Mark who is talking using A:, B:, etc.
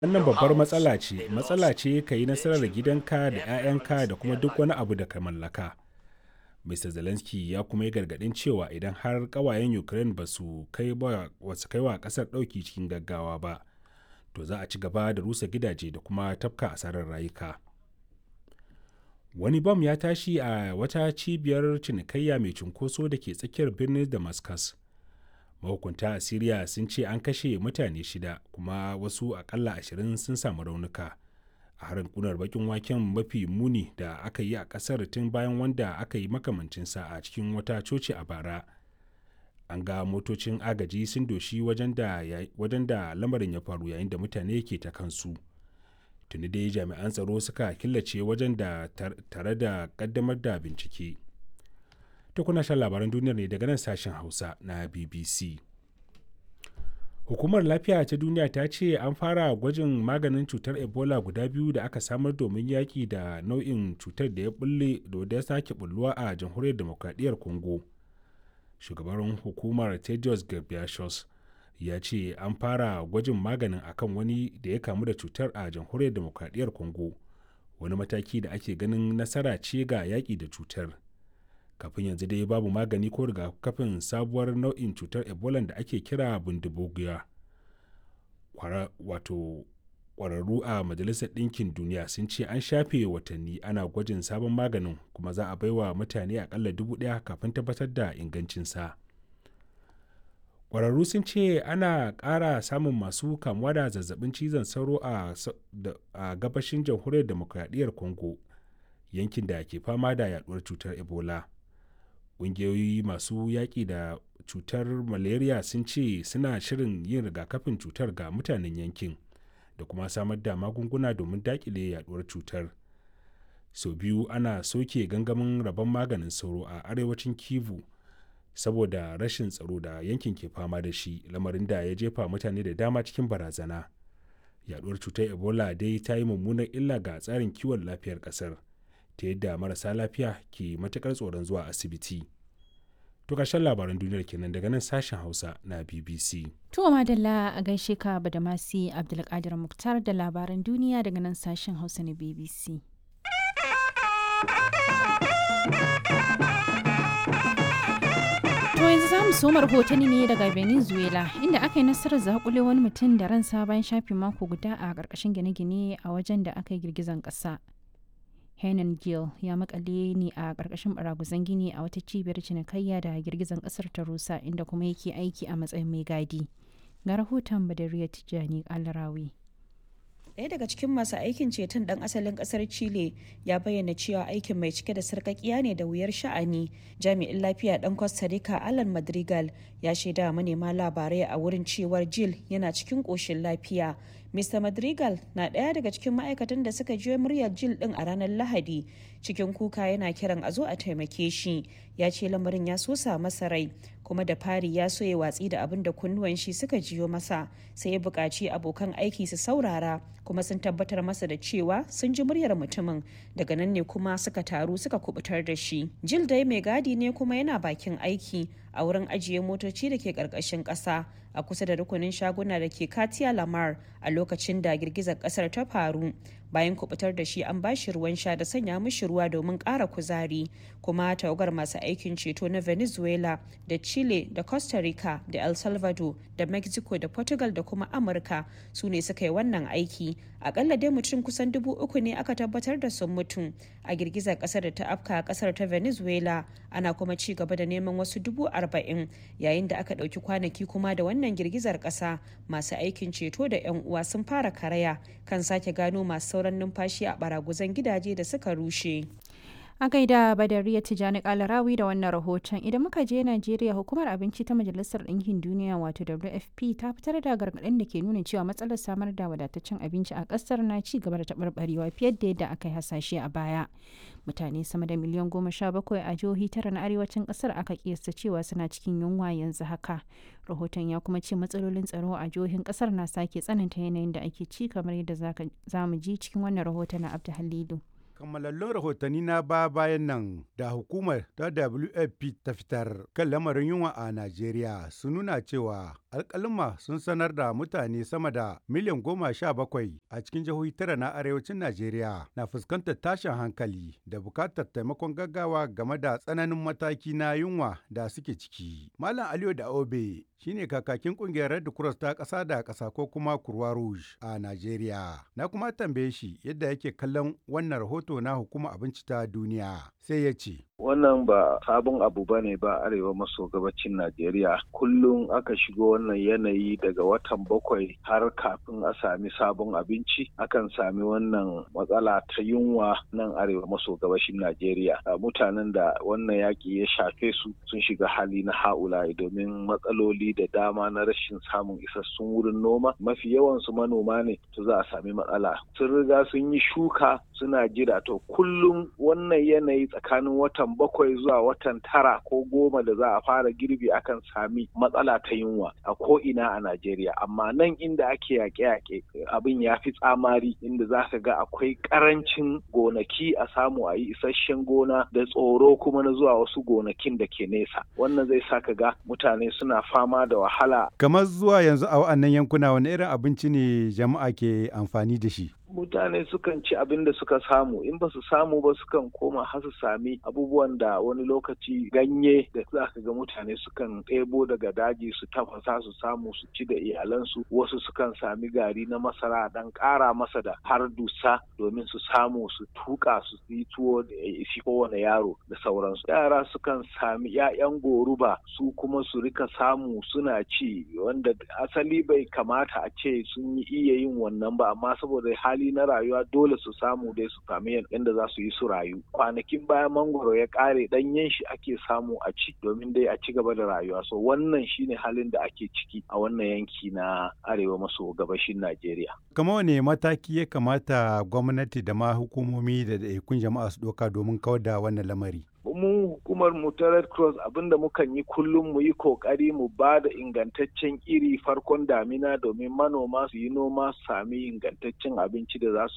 A: Wannan babbar matsala ce, matsala ce ka yi nasarar gidanka da 'ya'yanka da kuma duk wani abu da ka mallaka. Mr. Zelensky ya kuma yi gargaɗin cewa idan har ƙawayen Ukraine ba su kai wa ƙasar ɗauki cikin gaggawa ba, to za a ci gaba da rusa gidaje da kuma tafka asarar rayuka. Wani bam ya tashi a wata cibiyar cinikayya mai cunkoso da ke tsakiyar birnin Damascus. Mahukunta a Siriya sun ce an kashe mutane shida kuma wasu akalla ashirin sun samu raunuka. a harin kunar bakin waken mafi muni da aka yi a kasar tun bayan wanda aka yi makamancinsa a cikin wata coci a bara an ga motocin agaji sun doshi wajen da lamarin ya faru yayin da mutane ke ta kansu tuni dai jami'an tsaro suka killace wajen da tare da kaddamar da bincike ta kuna shan labaran duniyar ne daga nan sashen hausa na bbc hukumar lafiya ta duniya ta ce an fara gwajin maganin cutar ebola guda biyu da aka samar domin yaƙi da nau'in cutar da ya bulle da ya sake bulluwa a jamhuriyar demokradiyyar congo shugaban hukumar tedios ghebreyesus ya ce an fara gwajin maganin akan wani da ya kamu da cutar a jamhuriyar demokradiyyar congo wani mataki da ake ganin nasara ce ga yaƙi da cutar kafin yanzu dai babu magani ko rigakafin sabuwar nau'in cutar ebola da ake kira bundubugiya wato kwararru a majalisar ɗinkin duniya sun ce an shafe watanni ana gwajin sabon maganin kuma za a baiwa mutane akalla dubu ɗaya kafin tabbatar da ingancinsa kwararru sun ce ana ƙara samun masu kamuwa da zazzabin cizon sauro a gabashin jamhuriyar demokradiyyar congo yankin da ke fama da yaduwar cutar ebola ƙungiyoyi masu yaƙi da cutar malaria sun ce suna shirin yin rigakafin cutar ga mutanen yankin da kuma samar da magunguna domin daƙile yaduwar cutar sau biyu ana soke gangamin rabon maganin sauro a arewacin kivu saboda rashin tsaro da yankin ke fama da shi lamarin da ya jefa mutane da dama cikin barazana yaduwar cutar ebola dai ta yi mummunar illa ga tsarin kiwon lafiyar ƙasar ta yadda marasa lafiya ke matukar tsoron zuwa asibiti. To ƙarshen labaran duniyar kenan daga nan sashen Hausa na BBC.
B: To madalla a gaishe ka da masi Abdulkadir Muktar da labaran duniya daga nan sashen Hausa na BBC. To yanzu za mu soma rahotanni ne daga Venezuela inda aka yi nasarar zakule wani mutum da ransa bayan shafi mako guda a ƙarƙashin gine-gine a wajen da aka yi girgizan ƙasa. Henan Gill ya makale ne a ƙarƙashin baraguzan gini a wata cibiyar cinikayya da girgizan ƙasar ta rusa inda kuma yake aiki a matsayin mai gadi. Ga rahoton Badariya Tijjani Alarawi.
C: Ɗaya daga cikin masu aikin ceton ɗan asalin ƙasar Chile ya bayyana cewa aikin mai cike da sarƙaƙiya ne da wuyar sha'ani. Jami'in lafiya ɗan Costa Rica Alan Madrigal ya shaida manema labarai a wurin cewar Jill yana cikin ƙoshin lafiya. Mr. Madrigal na ɗaya daga cikin ma'aikatan da suka jiyo muryar Jill ɗin a ranar Lahadi. Cikin kuka yana kiran a zo a taimake shi. Ya ce lamarin ya sosa masa rai kuma da fari ya so ya watsi da abin da kunnuwan shi suka jiyo masa sai ya buƙaci abokan aiki su saurara kuma sun tabbatar masa da cewa sun ji muryar mutumin daga nan ne kuma suka taru suka kubutar da shi. Jill dai mai gadi ne kuma yana bakin aiki a wurin ajiye motoci da ke ƙarƙashin ƙasa a kusa da rukunin shaguna da ke Katia Lamar a lokacin da girgizar ƙasar ta faru. Bayan kubutar da shi an ba shi ruwan sha da sanya mishi ruwa domin ƙara kuzari kuma tawagar masu aikin ceto na Venezuela da Chile da Costa Rica da El Salvador da Mexico da Portugal da kuma Amurka su ne suka yi wannan aiki. Akalla dai mutum kusan dubu uku ne aka tabbatar da sun mutu a girgizar ƙasar da ta afka a ƙasar ta Venezuela ana kuma ci gaba da neman wasu dubu arba'in yayin da aka ɗauki kwanaki kuma da wannan girgizar ƙasa masu aikin ceto da 'yan uwa sun fara karaya kan sake gano masu sauran numfashi a baraguzan gidaje da suka rushe.
B: A gaida Badariya Tijjani Kalarawi da wannan rahoton idan muka je Najeriya hukumar abinci ta Majalisar Ɗinkin Duniya wato WFP ta fitar da gargaɗin da ke nuna cewa matsalar samar da wadataccen abinci a ƙasar na ci gaba da taɓarɓarewa fiye da yadda aka yi hasashe a baya. Mutane sama da miliyan goma sha bakwai a jihohi tara na arewacin ƙasar aka kiyasta cewa suna cikin yunwa yanzu haka. Rahoton ya kuma ce matsalolin tsaro a jihohin ƙasar na sake tsananta yanayin da ake ci kamar yadda za mu ji cikin wannan rahoton na Abdu Halilu.
D: Kammalallun rahotanni na ba bayan nan da hukumar ta WFP ta fitar kan lamarin yunwa a Najeriya sun nuna cewa alkalima sun sanar da mutane sama da miliyan goma sha bakwai a cikin jihohi tara na arewacin Najeriya na fuskantar tashin hankali da bukatar taimakon gaggawa game da tsananin mataki na yunwa da suke ciki. Malam Aliyu da Obe shine kakakin kungiyar Red Cross ta ƙasa da ƙasa ko kuma Kurwa Rouge a Najeriya. Na kuma tambaye shi yadda yake kallon wannan rahoto na hukumar abinci ta duniya sai ya ce.
E: Wannan ba sabon abu ba ne ba arewa maso gabacin Najeriya. Kullum aka shigo wannan yanayi daga watan bakwai har kafin a sami sabon abinci akan sami wannan matsala ta yunwa nan arewa maso gabashin Najeriya. Mutanen da wannan yaƙi ya shafe su sun shiga hali na ha'ula'i domin matsaloli da dama na rashin samun isassun wurin noma. Mafi yawansu manoma ne to za a sami matsala. Sun riga sun yi shuka suna jira to kullum wannan yanayi tsakanin watan bakwai zuwa watan tara ko goma da za a fara girbi akan sami matsala ta yunwa a ko ina a Najeriya amma nan inda ake yaƙe-yaƙe abin ya fi tsamari inda za ka ga akwai ƙarancin gonaki a samu a yi isasshen gona da tsoro kuma na zuwa wasu gonakin da ke nesa wannan zai sa ka ga mutane suna fama da wahala
D: Kamar zuwa yanzu a wa'annan yankuna wani irin abinci ne jama'a ke amfani da shi?
E: mutane sukan ci abin da suka samu in ba su samu ba sukan koma har su sami abubuwan da wani lokaci ganye da za ka ga mutane sukan ɗebo daga daji su tafasa su samu su ci da iyalansu wasu sukan sami gari na masara dan ƙara masa da har dusa domin su samu su tuka su yi tuwo da ya isi kowane yaro da sauransu yara sukan sami 'ya'yan goruba su kuma su rika samu suna ci wanda asali bai kamata a ce sun yi iya yin wannan ba amma saboda hali hali na rayuwa dole su samu dai su sami yadda za su yi su rayu kwanakin bayan mangoro ya kare danyen shi ake samu a ci domin dai a ci gaba da rayuwa so wannan shine halin da ake ciki a wannan yanki na arewa maso gabashin najeriya
D: Kama wane mataki ya kamata gwamnati da ma hukumomi da ɗaiɗaikun jama'a su ɗauka domin kawar da wannan lamari?
E: mu hukumar mu ta red cross abinda mukan yi kullum mu yi kokari mu ba da ingantaccen iri farkon damina domin manoma su yi noma su sami ingantaccen abinci da za su